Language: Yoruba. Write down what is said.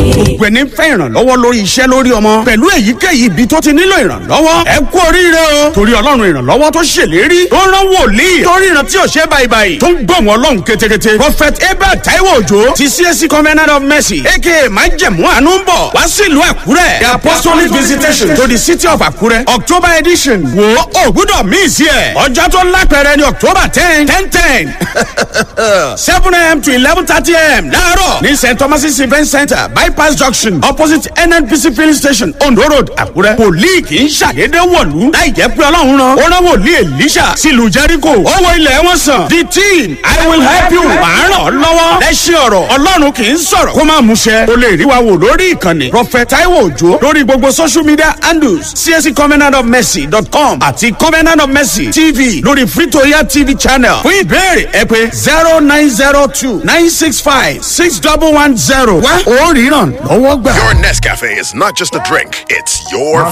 gbogbo ẹni fẹ́ ìrànlọ́wọ́ lórí iṣẹ́ lórí ọmọ pẹ̀lú èyíkéyìí ibi tó ti nílò ìrànlọ́wọ́ ẹ kú oríire o torí ọlọ́run ìrànlọ́wọ́ tó ṣèlérí tó rán wòlíì torí ìran tí ò ṣe báyìí tó ń gbọ̀n wọn lọ́hùn kétékété prophet abel taiwo òjò ti csc covenant of mercy aka májẹ̀mú àánú ń bọ̀ wá sí ìlú àkúrẹ́ the apostolic visitation to the city of àkúrẹ́ october edition wo ògbúdọ̀ míì sí ẹ̀ ọjọ́ tó lápẹ̀rẹ̀ ní october ten ten ten seven am to eleven thirty am láàárọ̀ ní st thomas event center bypass junction opposite nnpc filling station ondo road àkúrẹ́ wòlíì kì í ṣàdédé wọ̀lú láì jẹ́ pé ọlọ́run rán ó rán wòlíì elisha sílùú jericho owó ilẹ̀ wọn sàn the team i will help you màá ràn ọ́ lọ́wọ́ lẹ́sìn ọ̀rọ̀ ọlọ́run kì í sọ̀rọ̀ kó má múṣẹ o lè rí wa wò lórí ìkànnì prophet taiwo ojo lórí gbogbo social media handles csc covenant of mercy dot com àti covenant of mercy tv lórí fritoya tv channel fún ìbéèrè ẹ pé zero nine zero two nine six five six double one zero wá ó ríran lọ́wọ́ gbà. Your Nescafe is not just a drink, it's your